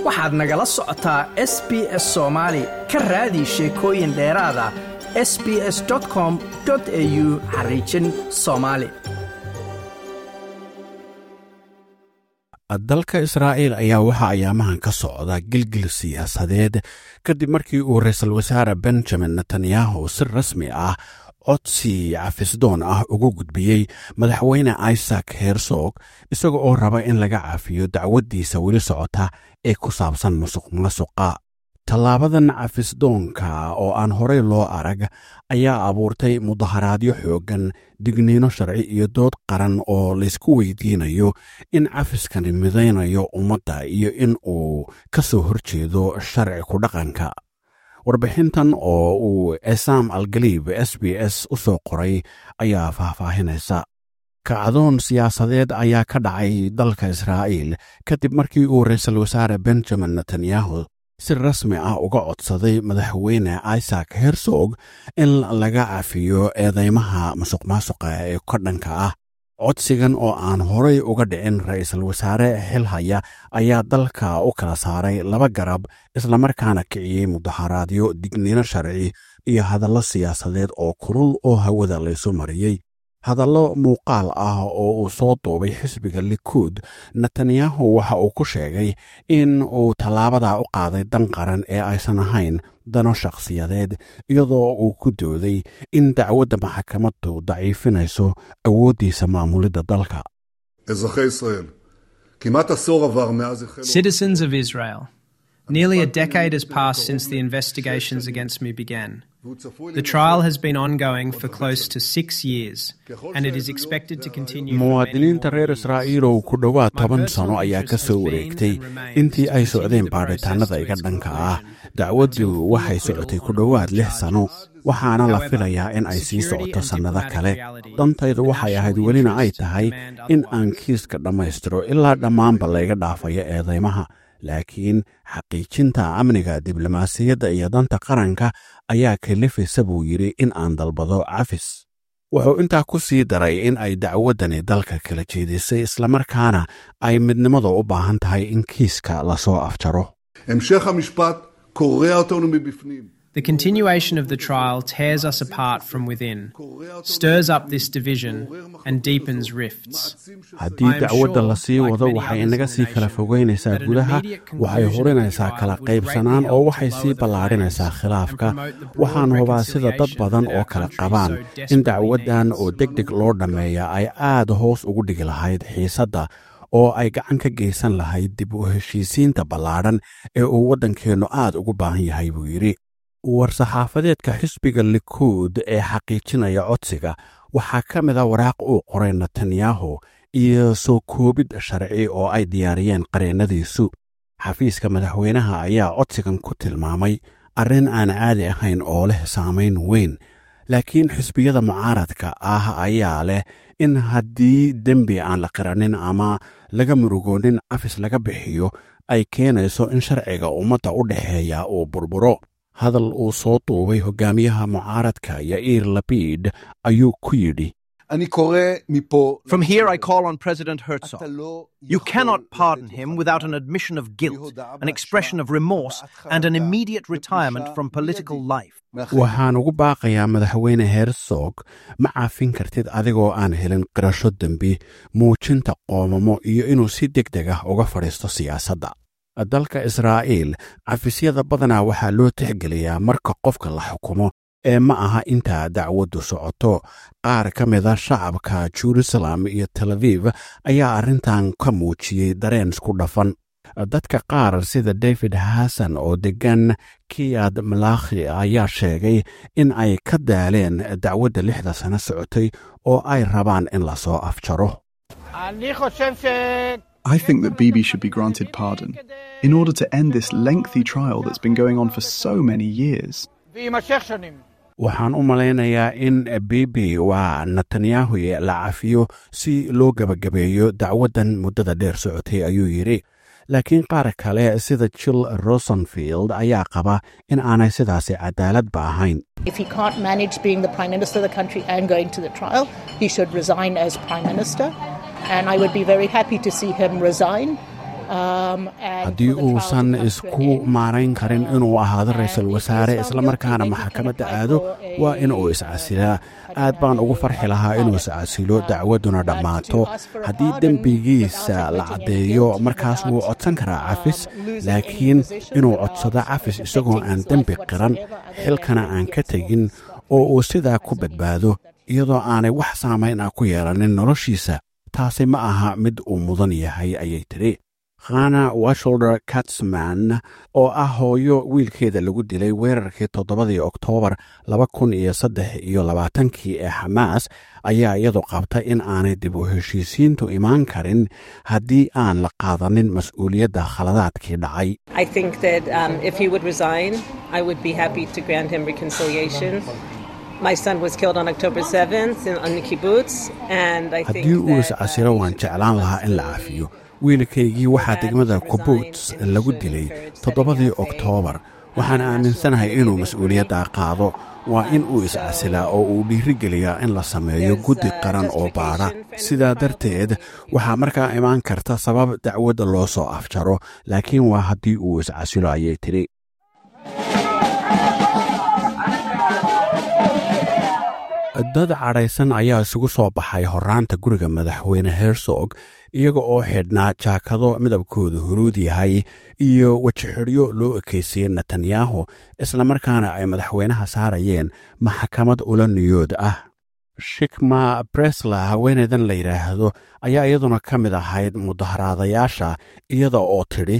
waxaad nagala socotaa s b s soomaali ka raadi sheekooyin dheeraada s b s com au xariijin soomaali dalka israa'iil ayaa waxaa ayaamahan ka socda gilgil siyaasadeed kadib markii uu ra-iisul wasaare benjamin netanyahu si rasmi ah codsi cafisdoon ah ugu gudbiyey madaxweyne isaac hersog isaga oo raba in laga cafiyo dacwaddiisa weli socota ee ku saabsan musuq masuqa tallaabadan cafisdoonka oo aan horey loo arag ayaa abuurtay mudaharaadyo xooggan digniino sharci iyo dood qaran oo laysku weydiinayo in cafiskani midaynayo ummadda iyo in uu ka soo horjeedo sharci ku dhaqanka warbixintan oo uu esam algaliib s b s u soo qoray ayaa faahfaahinaysa kacdoon siyaasadeed ayaa ka dhacay dalka israa'iil kadib markii uu ra-iisul wasaare benjamin netanyahu si rasmi ah uga codsaday madaxweyne isaac hersog in laga cafiyo eedeymaha masuq maasuqa ee ka dhanka ah codsigan oo aan horay uga dhicin ra-iisul wasaare xilhaya ayaa dalka u kala saaray laba garab islamarkaana kiciyey mudaharaadyo digniino sharci iyo hadallo siyaasadeed oo kulul oo hawada laysu mariyey hadallo muuqaal ah oo uu soo duubay xisbiga likuud netanyahu waxa uu ku sheegay in uu tallaabadaa u qaaday dan qaran ee aysan ahayn dano shakhsiyadeed iyadoo uu ku dooday in dacwadda maxkamaddu daciifinayso awooddiisa maamulidda dalka Citizens of Israel, nearly a decade has passed since the investigations against me began. The trial has been ongoing for close to six years, and it is expected to continue. muwaadiniinta reer israa'iilow ku dhowaad toban sano ayaa ka soo wareegtay intii ay socdeen baadhitaannada iga dhanka ah dacwaddu waxay socotay ku dhowaad lix sano waxaana la filayaa in ay sii socoto sannado kale dantaydu waxay ahayd welina ay tahay in aan kiiska dhammaystiro ilaa dhammaanba layga dhaafayo eedeymaha laakiin xaqiijinta amniga diblomaasiyadda iyo danta qaranka ayaa kalifaysa buu yidhi in aan dalbado cafis wuxuu intaa ku sii daray in ay dacwaddani dalka kala jeedisay islamarkaana ay midnimada u baahan tahay in kiiska lasoo afjaro The continuation of the trial tears us apart from within, stirs up this division, and deepens rifts. haddii dacwadda la sii wado waxay inaga sii kala fogeynaysaa gudaha waxay hurinaysaa kala qaybsanaan oo waxay sii ballaadhinaysaa khilaafka waxaan hubaa sida dad badan oo kale qabaan in dacwaddan oo deg deg loo dhammeeya ay aad hoos ugu dhigi lahayd xiisadda oo ay gacan ka geysan lahayd dib u heshiisiinta ballaadhan ee uu waddankeennu aad ugu baahan yahay buu yidhi war-saxaafadeedka xisbiga likuud ee xaqiijinaya codsiga waxaa ka mid a waraaq uu qoray netanyahu iyo soo koobid sharci oo ay diyaariyeen qareennadiisu xafiiska madaxweynaha ayaa codsigan ku tilmaamay arrin aan caadi ahayn oo leh saamayn weyn laakiin xisbiyada mucaaradka ah ayaa leh in haddii dembi aan la qiranin ama laga murugoonin cafis laga bixiyo ay keenayso in sharciga ummadda u dhexeeya uu burburo hadal uu soo duubay hogaamiyaha mucaaradka yair labid ayuu ku yidhi From here, I call on President Herzog. You cannot pardon him without an admission of guilt, an expression of remorse, and an immediate retirement from political life. waxaan ugu baaqayaa madaxweyne hersog ma caafin kartid adigoo aan helin qirasho dembi muujinta qoomamo iyo inuu si deg deg ah uga fadhiisto siyaasadda dalka israa'iil cafisyada badanaa waxaa loo tixgeliyaa marka qofka la xukumo ee ma aha intaa dacwaddu socoto qaar ka mida shacabka jerusalem iyo tel aviv ayaa arrintan ka muujiyey dareen isku dhafan dadka qaar sida david hasan oo deggan kiyad malakhi ayaa sheegay in ay ka daaleen dacwadda lixda sano socotay oo ay rabaan in lasoo afjaro I think that Bibi should be granted pardon in order to end this lengthy trial that's been going on for so many years. waxaan u malaynayaa in bibi waa netanyahu la cafiyo si loo gebagabeeyo dacwaddan muddada dheer socotay ayuu yidhi laakiin qaar kale sida jill rosenfield ayaa qaba in aanay sidaasi cadaaladba ahayn If he can't manage being the Prime Minister of the country and going to the trial, he should resign as Prime Minister. And I would be very happy to see him resign haddii uusan isku maarayn karin inuu ahaado ra-iisul wasaare islamarkaana maxkamadda aado waa in uu iscasilaa aad baan ugu farxi lahaa inuu iscasilo dacwadduna dhammaato haddii dembigiisa la caddeeyo markaas wuu codsan karaa cafis laakiin inuu codsado cafis isagoo aan dembi qiran xilkana aan ka tegin oo uu sidaa ku badbaado iyadoo aanay wax saamayn ah ku yeelanin noloshiisa taasi ma aha mid uu mudan yahay ayay tidhi khana washolder katsman oo ah hooyo wiilkeeda lagu dilay weerarkii toddobadii oktoobar laba kun iyo saddex iyo labaatankii ee xamaas ayaa iyadu qabta in aanay dib u heshiisiintu imaan karin haddii aan la qaadanin mas-uuliyadda khaladaadkii dhacay haddii uu iscasilo waan jeclaan lahaa in la cafiyo wiilkaygii waxaa degmada kubuuts lagu dilay toddobadii oktoobar waxaan aaminsanahay inuu mas-uuliyaddaa qaado waa in uu iscasilaa oo uu dhiirigeliyaa in la sameeyo guddi qaran oo baadha sidaa darteed waxaa markaa imaan karta sabab dacwadda loo soo afjaro laakiin waa haddii uu iscasilo ayay tidhi dad cadhaysan ayaa isugu soo baxay horaanta guriga madaxweyne hersog iyaga oo xidhnaa jaakado midabkooda huruud yahay iyo wejixidhyo loo ekeysiyey netanyahu islamarkaana ay madaxweynaha saarayeen maxkamad ula niyood ah shikma bresla haweeneydan la yidhaahdo ayaa iyaduna ka mid ahayd mudaharaadayaasha iyada oo tidhi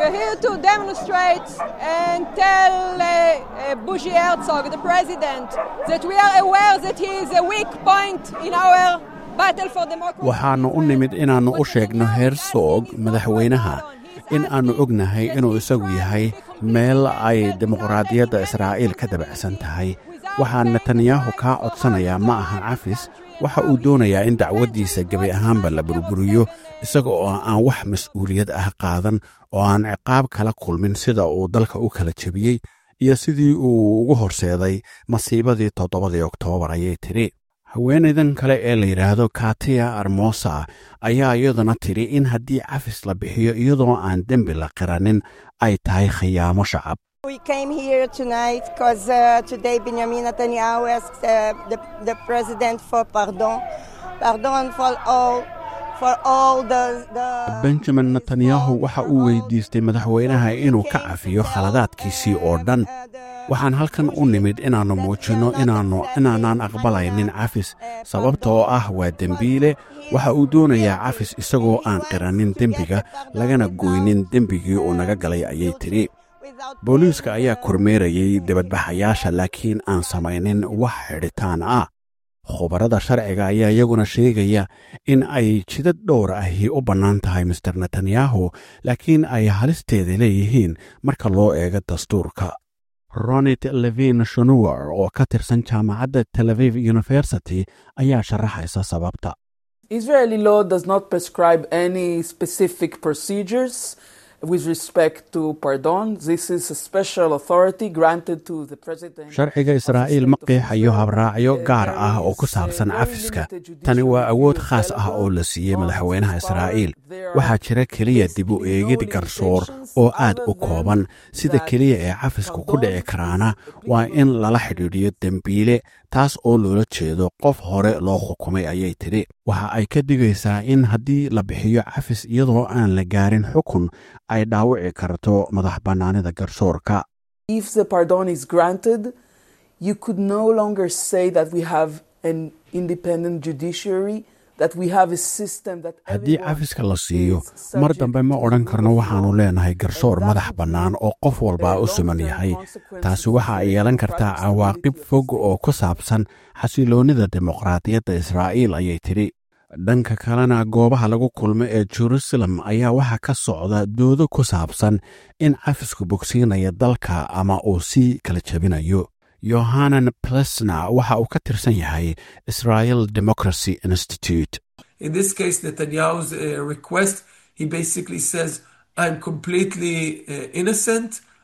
to demonstrate and tell uh, uh, Bushi Herzog, the president, that we are aware that he is a weak point in our battle for democracy. waxaannu u nimid inaannu u sheegno hersog madaxweynaha in aannu ognahay inuu isagu yahay meel ay dimuqraadiyadda israa'iil ka dabacsan tahay waxaa netanyahu kaa codsanayaa ma aha cafis waxa uu doonayaa in dacwaddiisa gebi ahaanba la burburiyo isaga oo aan wax mas-uuliyad ah qaadan oo aan ciqaab kala kulmin sida uu dalka u kala jebiyey iyo sidii uu ugu horseeday masiibadii toddobadii oktoobar ayay tidhi haweenaydan kale ee la yidhaahdo katiya armosa ayaa iyaduna tidhi in haddii cafis la bixiyo iyadoo aan dembi la qiranin ay tahay khiyaamo shacab We came here tonight because uh, today Benjamin Netanyahu asked uh, the, the president for pardon, pardon for all, for all the, the benjamin netanyahu waxa uu weydiistay madaxweynaha inuu ka cafiyo khaladaadkiisii oo dhan waxaan halkan u nimid inaannu muujinno inaannu inaanaan aqbalaynin cafis sababta oo ah waa dembiile waxa uu doonayaa cafis isagoo aan qiranin dembiga lagana goynin dembigii uu naga galay ayay tidhi booliiska ayaa kormeerayey dibadbaxayaasha laakiin aan samaynin wax xidhitaan ah khubarada sharciga ayaa iyaguna sheegaya in ay jidad dhowr ahi u bannaan tahay master netanyahu laakiin ay halisteeda leeyihiin marka loo eego dastuurka ronit levin shunuwer oo ka tirsan jaamacadda tel aviv university ayaa sharaxaysa sababta Israeli law does not prescribe any specific procedures with respect to pardon. This is a special authority granted to the president. sharciga israa'iil ma qeexayo habraacyo gaar ah oo ku saabsan cafiska tani waa awood khaas ah oo la siiyey madaxweynaha israa'iil waxaa jira keliya dib u eegid garsoor oo aad u kooban sida keliya ee cafisku ku dhici karaana waa in lala xidhiidhiyo dembiile taas oo loola jeedo qof hore loo xukumay ayay tidhi waxa ay ka digaysaa in haddii la bixiyo cafis iyadoo aan la gaarin xukun ay dhaawici karto madax bannaanida garsoorka If the pardon is granted, you could no longer say that we have an independent judiciary, that we have a system that haddii everyone cafiska la siiyo is mar subject dambe ma to odhan karno law. waxaannu leenahay garsoor madax bannaan oo qof walbaa u siman yahay taasi waxa ay yeelan kartaa cawaaqib fog oo ku saabsan xasiloonnida dimuqraadiyadda israa'iil ayay tidhi dhanka kalena goobaha lagu kulmo ee jerusalem ayaa waxaa ka socda doodo ku saabsan in cafisku bogsiinaya dalka ama uu sii kala jebinayo yohanan plesna waxa uu ka tirsan yahay israel democracy institute In this case, Netanyahu's uh, request, he basically says, I'm completely uh, innocent.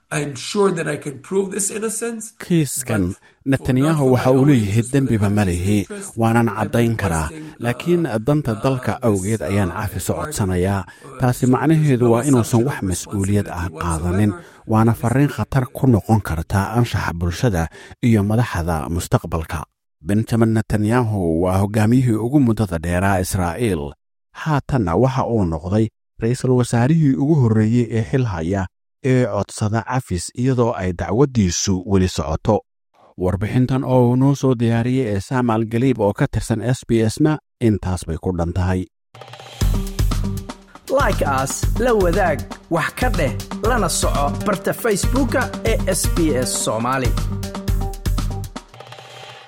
I'm sure that I can prove this innocence. kiiskan netanyahu waxa uu leeyahay dembiba ma lihi waanan caddayn karaa laakiin danta dalka awgeed ayaan cafiso codsanayaa taasi macnaheedu waa inuusan wax mas-uuliyad ah qaadanin waana farriin khatar ku noqon karta anshaxa bulshada iyo madaxda mustaqbalka benjamin netanyahu waa hoggaamiyihii ugu muddada dheeraa israa'iil haatanna waxa uu noqday ra'iisul wasaarihii ugu horreeyey ee xil haya ee codsada cafis iyadoo ay dacwaddiisu weli socoto warbixintan oo uu noo soo diyaariyey ee saamaal galiib oo ka tirsan s b s na intaas bay ku dhan tahay like aas la wadaag wax ka dheh lana soco barta facebooka ee sb s soomaali